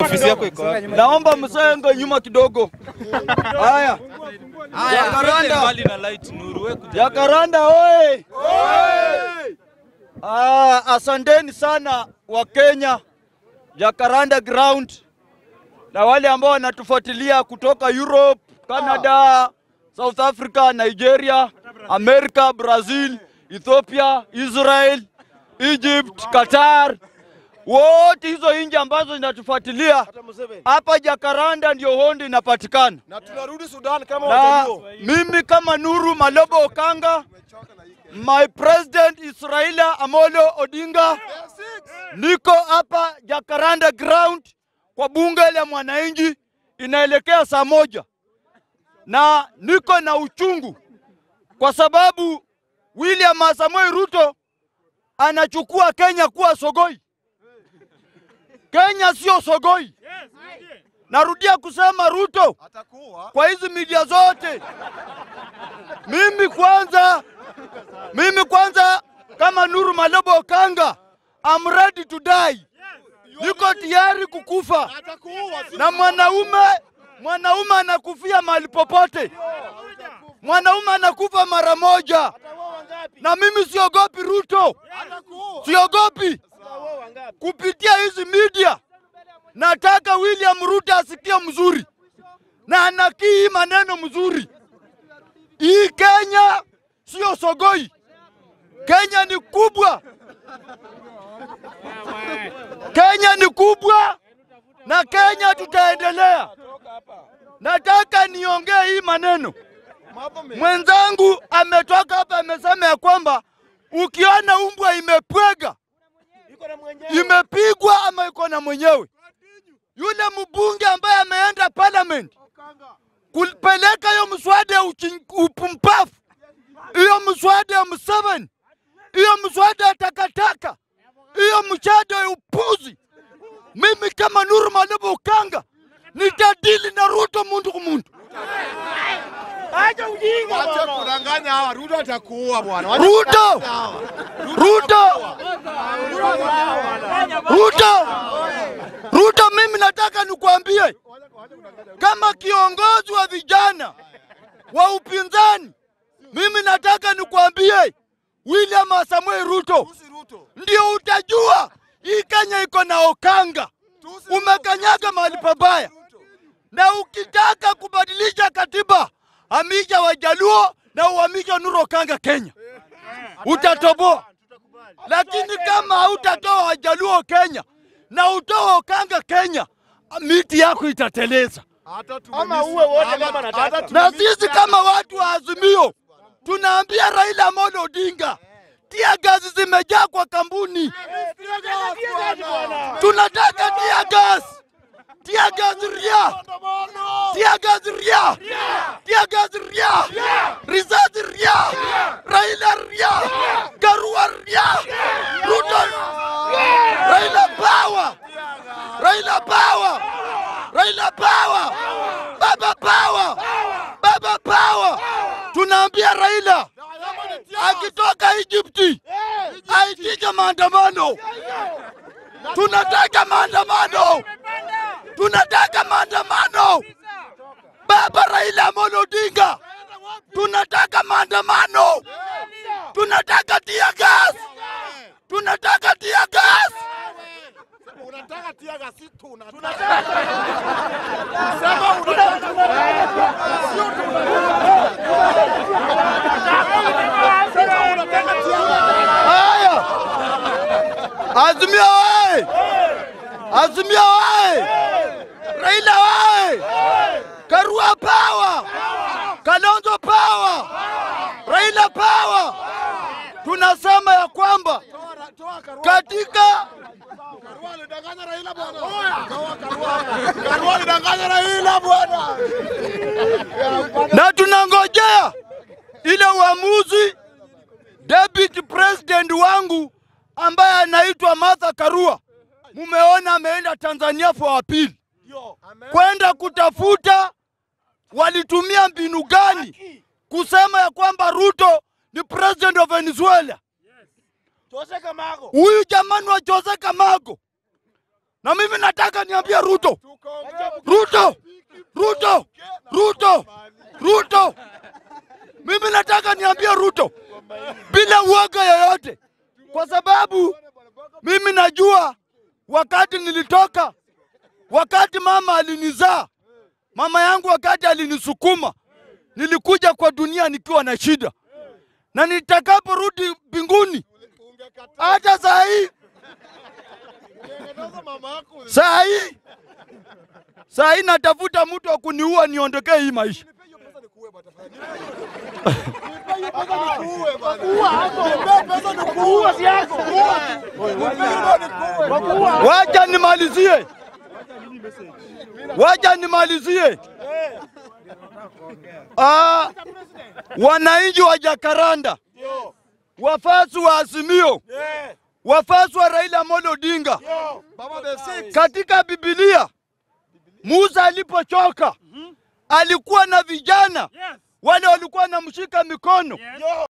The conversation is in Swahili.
Ofisi yako iko wapi? Naomba msenge nyuma kidogo. Haya, Haya, Jacaranda. twende mbali na light Nuru, wewe kuja. Jacaranda oye! Ah, asanteni sana wa Kenya, Jacaranda Ground na wale ambao wanatufuatilia kutoka Europe, Canada, South Africa, Nigeria, America, Brazil, Ethiopia, Israel, Egypt, Qatar, wote hizo nchi ambazo zinatufuatilia hapa Jacaranda ndio hondi inapatikana na tunarudi Sudan kama na wajaluo. mimi kama Nuru Malobo Okanga, my president is Raila Amolo Odinga, niko hapa Jacaranda ground kwa bunge la mwananchi, inaelekea saa moja na niko na uchungu kwa sababu William Samoei Ruto anachukua Kenya kuwa sogoi. Kenya sio sogoi. Narudia kusema Ruto, Atakuwa kwa hizi media zote. Mimi kwanza, mimi kwanza kama Nuru Malobo Okanga, I'm ready to die. Niko tayari kukufa, atakuwa si na mwanaume mwanaume anakufia mahali popote, mwanaume anakufa mara moja, na mimi siogopi Ruto, atakuwa siogopi kupitia hizi media. Nataka William Ruto asikie mzuri na anakii hii maneno mzuri. Hii Kenya sio sogoi, Kenya ni kubwa, Kenya ni kubwa na Kenya tutaendelea. Nataka niongee hii maneno. mambo mengi. Mwenzangu ametoka hapa amesema ya kwamba ukiona umbwa imepwega Iko na mwenyewe. imepigwa ama iko na mwenyewe. Yule mbunge ambaye ameenda parliament kupeleka hiyo mswada ya uchi- upumbavu, hiyo mswada ya Museveni, hiyo mswada ya takataka, hiyo mswada ya upuzi, mimi kama Nuru Malobo Okanga nitadili na Ruto mundu kumundu. Acha kudanganya hawa. Ruto atakuua bwana. Wacha Ruto! kudanganya hawa. Ruto, Ruto, Ruto, mimi nataka nikuambie kama kiongozi wa vijana wa upinzani, mimi nataka nikuambie William Samuel Ruto, Tusi Ruto. ndio utajua hii Kenya iko na Okanga. Tusi Umekanyaga mahali pabaya, na ukitaka kubadilisha katiba, hamisha Wajaluo na uhamisha Nuru Okanga Kenya, utatoboa. Lakini kama hautatoa Wajaluo Kenya na utoa Okanga Kenya, miti yako itateleza. Ama uwe wote kama nataka. Na sisi kama watu wa Azimio tunaambia Raila Amolo Odinga, tia gazi zimejaa kwa kampuni, tunataka tia gas, tia gas ria, tia gas ria, tia gas ria, risasi ria, Raila ria, Karua ria, Ruto, Raila power, Raila power, Raila power, Baba power, Baba power. Tunaambia Raila akitoka Egypti aitishe maandamano. Tunataka maandamano, tunataka maandamano. Baba Raila Amolo Odinga, tunataka maandamano, tunataka tia gas, tunataka tia gas. Unataka tia gasi tunataka. Sema unataka. Sio Sema unataka tia gasi. Haya, Azimio wae, Azimio wae, Raila wae, Karua power, Kalonzo power, Raila power. Tunasema ya kwamba Toa Karua. katika Karua alidanganya Raila bwana. Toa Karua. Karua alidanganya Raila bwana. na tunangojea ile uamuzi deputy president wangu ambaye anaitwa Martha Karua. Mumeona ameenda Tanzania for appeal Yo. Amen. kwenda kutafuta walitumia mbinu gani kusema ya kwamba Ruto ni president of Venezuela. Jose Kamago. Huyu jamani wa Jose Kamago Na mimi nataka niambie Ruto, Ruto, Ruto, Ruto, Ruto, mimi nataka niambie Ruto bila uoga yoyote, kwa sababu mimi najua wakati nilitoka, wakati mama alinizaa, mama yangu wakati alinisukuma, nilikuja kwa dunia nikiwa na shida, na nitakaporudi mbinguni, hata saa hii saa hii saa hii natafuta mtu wa kuniua niondokee hii maisha. Wacha nimalizie, wacha nimalizie. Ah, wananchi wa Jakaranda, wafasi wa Azimio, wafasi wa Raila Amolo Odinga, katika Biblia Musa alipochoka alikuwa na vijana wale walikuwa wanamshika mikono